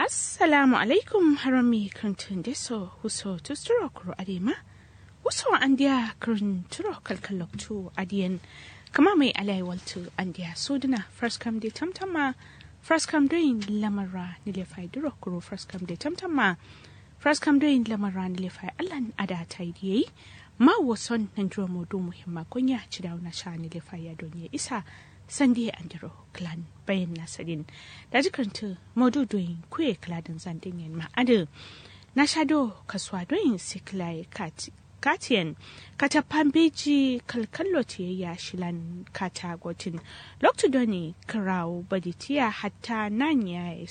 assalamu alaikum harami krantun deso huso tusturo kuro adema huso andiya krun turo kalkaloktu adiyan kama mai alai waltu andiya suduna first come de tamtama first come doing lamara nile fai duro kuro first come de tamtama first come doing lamara nile fai allan ada ta yi ma wason nan jiro modu muhimma kunya ci dauna sha nile fai ya donye isa sandi andiro clan bayan nasarin da jikarta maududoyin kuye kladin zandin yan ma'adu na shado kasuwa doyin siklai katiyan kata pambeji kalkallo ya shilan kata gotin loktu doni kirawo baditiya hatta nan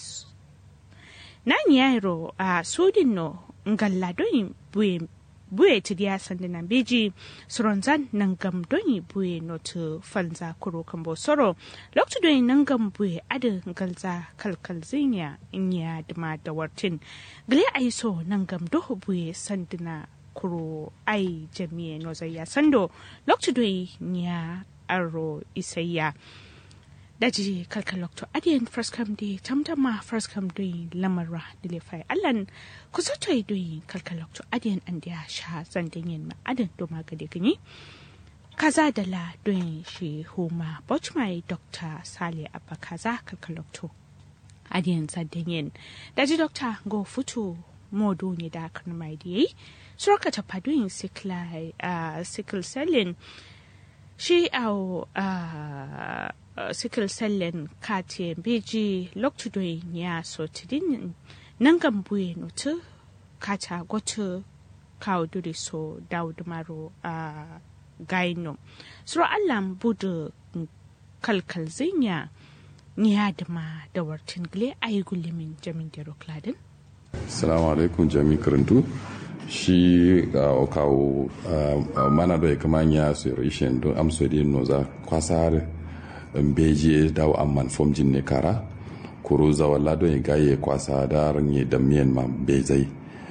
ya ro a sudin no ngalla doyin buye buye ti dia sande nan beji soronzan nan gam doni buye notu falza kuro kambo soro loktu doni nan gam buye ada galza kalkal zinya inya dima da wartin gle ai so nan gam doho buye sandina kuro ai jamiye no zaya sando loktu doni nya aro isayya daji kalkal lokto adiyan first come day tamtama first come day lamarra dile fai allan ku soto yi doyi kalkal lokto adiyan an da sha zandin yin ma'adin doma gade gani kaza da la doyin shi huma bochmai dr sale abba kaza kalkal lokto adiyan zandin yin daji dr go futu modo ne da kan mai da yi suraka ta fadoyin sickle selling shi au uh, uh, sickle cellen kati beji loktudoy ya so tidin nangan buye nutu kata gotu kawo duri so dawud maro a uh, gaino suro allan budu kalkal zinya ya dama da wartin gile ayi gulimin jamin da rokladin Assalamu alaikum jami karantu shi uh, kawo uh, mana da ya kama ya su rishin don amso da no za kwasar beji dawo amman fom jin ne kara kuro zawalla don ya gaye kwasa da ranye da miyan ma bezai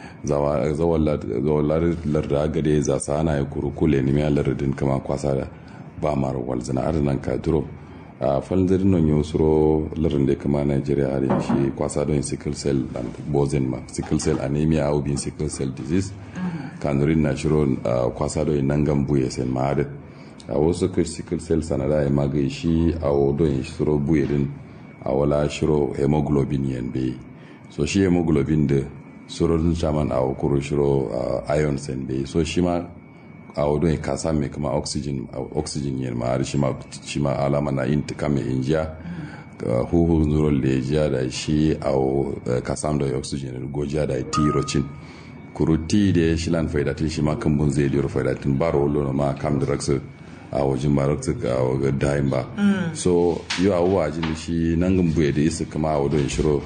zawalla larda gade za sa ana ya kuro kule ne miya lardin kama kwasa da ba mara walzina arnan ka duro a falzir non yo suro larin da kama Nigeria har shi kwasa don sickle cell and bozen ma sickle cell anemia au bin sickle cell disease kanurin na shiro kwasa don nangan buye sen ma har a wasu kai sickle cell sanada ya magai shi a don shiro buye din a wala shiro hemoglobin yan bai so shi hemoglobin da suro chaman a kuro shiro iron sen bai so shi ma a wadon ya kasa mai kama oxygen oxygen yin ma shi ma shi ma alama na yin tuka mai injiya huhu zuro lejiya da shi a kasam da oxygen gojiya da tirocin kuru ti da shi lan faidatin shi ma kan bun zai liyar faidatin baro wolo ma kam da raksu a wajen ba raksu a wajen dayin ba so yi a wuwa jini shi nan gan buye da isa kama a wadon shiro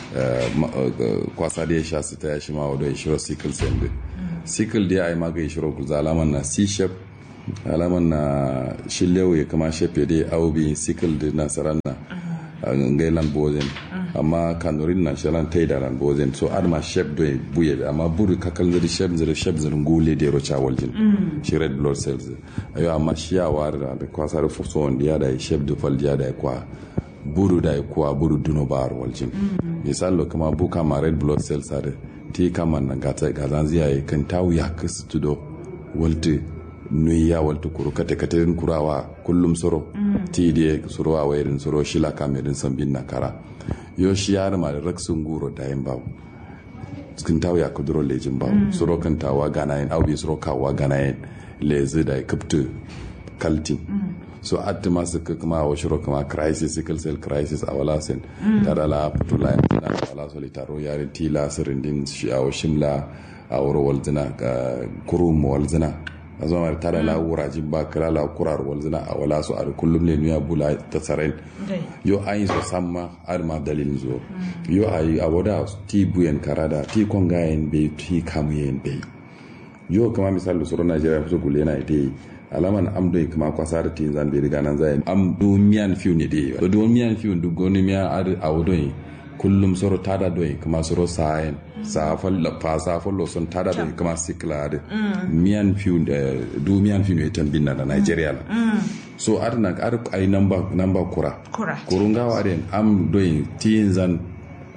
kwasa da ya sha su ta ya shi ma wadon shiro sickle cell sikil da ai maga yi shiro kuza alaman na c shape alaman na shillewu ya kama shape da aubi sikil da na saran na ngailan bozen amma kanurin na shalan tai da ran bozen so adma shape do buye amma buru kakal zari shape zari shape zari ngule da rocha waljin shi red blood cells ayo amma shi ya war da kwasar fuso wanda ya da shape da fal ya da kwa buru da kwa buru duno bar waljin misalo kama buka ma red blood cells are ti kaman na gata gazan ziyaye kan tawu ya kasu tudo walti nui ya walti kuru kate kate kurawa kullum soro ti die soro a wairin soro shila kamerin sambin na kara yo shi ya ma da raksun guro da yin babu kan tawu ya kuduro lejin babu soro kan tawa gana yin aubi soro kawa gana yin lezi da kaptu kaltin so atti masu kuma wa shiro kuma crisis sickle cell crisis a wala sen tada la putula na wala solitaro yare tila sirindin shi a shimla a wuro walzina kurum walzina a zama tada la wuraji ba kira la kurar walzina a wala su a kullum ne nuya bula ta tsaren yo an yi so samma ar ma dalilin zo yo a yi a wada ti buyen karada ti kongayen bai ti kamuyen bai yo kama misali suru najeriya fi gule na ita yi alaman am do kuma kwasa da tin zan bi riga nan zai am do miyan fiu ne dai do do miyan fiu du goni miya ar awdo kullum soro tada do kuma soro sayen sa fal la fa sa fal lo son tada do kuma sikla de miyan fiu du miyan fiu ne tan binna da Nigeria la so adna ar ai number number kura Kura. kurunga waren am do tin zan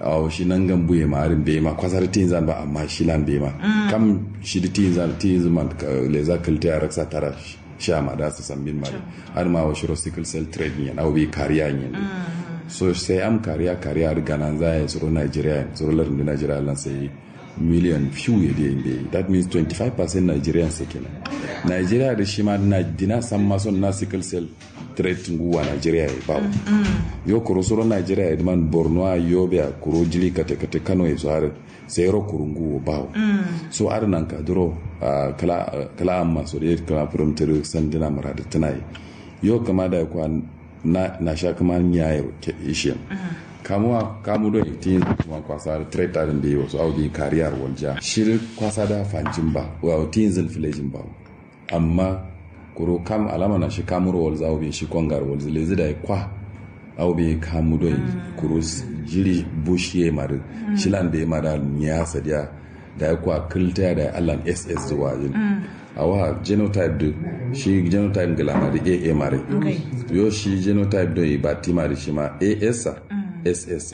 a shi nan gan buye ma arin be ma kwasar tin zan ba amma shi lan be ma kam shi di tin zan tin zan le za kalte a raksa tara sha ma da su sambin mari har ma wa shiro sickle cell trade ne au bi kariya ne so sai am kariya kariya riga nan za ya tsoro Nigeria tsoro larin da Nigeria lan sai million few ya da inde that means 25% Nigerians sai kenan Nigeria da shi ma na dina san ma son na sickle cell trade nguwa Nigeria ya bawo yo kuro soro Nigeria ya man Borno a Yobe a kuro jili kate kate Kano ya zuwa sai ro kuro nguwa bawo so ar nan ka duro kala kala amma so da kala from tare sandina marada tunai yo kama da kwa na na sha kama nyayo ke ishiyan kamuwa kamu do itin kuma kwasa da traitor din da yi wasu audi kariyar walja shirin kwasa da fanjin ba wa tin zin filejin ba amma kuro kam alama na shi kamuro walza audi shi kongar walza lezi da kwa audi kamu do kuro jiri bush ye mari shilan da ya mara niya sadiya da ya kwa kilta da allan ss zuwa yin a wa genotype do shi genotype gilama da aa mare yo shi genotype do ba ti mare shi ma as ss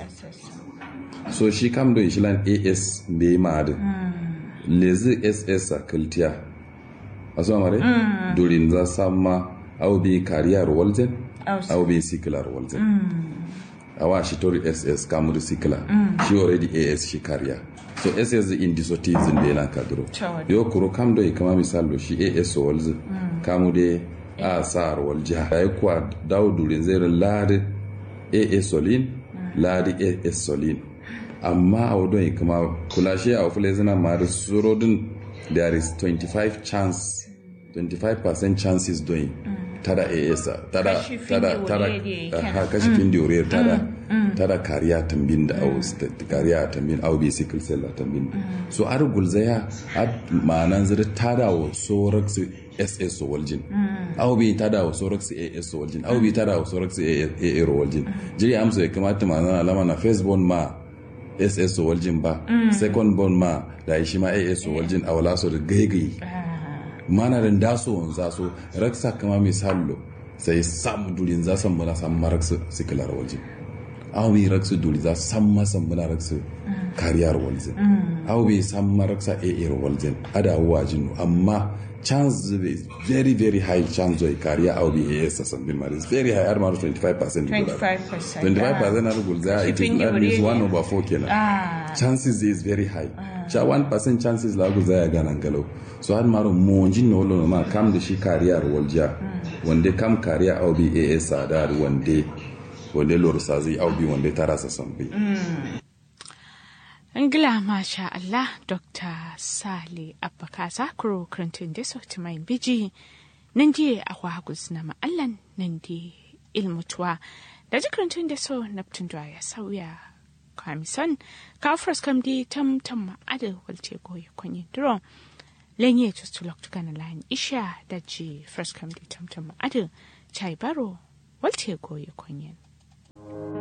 so shi kam do shi lan as be mare lezi ss a kiltiya a so mare durin za samma au bi kariyar walzen au bi sikilar walzen a wa shi tori ss kamar sikila shi already as shi kariya so ss indisotism da yana kaduro yo kuro kam do kama misal shi as walz kamu de a sar walja ay kwa daw durin zere lade as solin lade as solin amma a wadon kama kula shi a fule zina ma da surodin there is 25 chance 25% chances doing tada as tada tada tada ha kashi fin diore tada tada kariya tambin da au kariya tambin au bi sickle cell tambin so ar gulzaya ad ma'anan zira tada wa sorax ss waljin au bi tada wa sorax as waljin au bi tada wa sorax aa waljin jiri amsa ya kamata ma'anan alama na first born ma ss waljin ba second born ma da shi ma as waljin a wala so da gaigai mana da daso wanza so raksa kama misallo sai sam dulin za san muna san maraksu sikilar waljin aw bi raksu duli za san ma san muna raksu kariyar waljin aw bi san maraksa a waljin ada wajin amma chance is very very high chance of kariya aw bi as san bin maris very high ar maru 25% 25% 25% na rugul za it is that means 1 over 4 kenan chances is very high cha 1% chances la gu zaya ganan galau so har maro monjin no lo ma kam da shi kariyar walja wande kam kariya au bi as sadar wande wande lor sa zai au bi wande tara sa sambi Ingila masha Allah Dr. Sale Abbakasa Kuro Krantun da sauti mai biji nan je a kwagus na ma'allan nan je ilmutuwa da ji krantun da so naftun ya sauya kamison kafras kam di tam tam ma'adar walce goyi kwanyi duro lenye tustulok tukana layin isha da ji first kam di tam tam ma'adar chai baro walce goyi kwanyi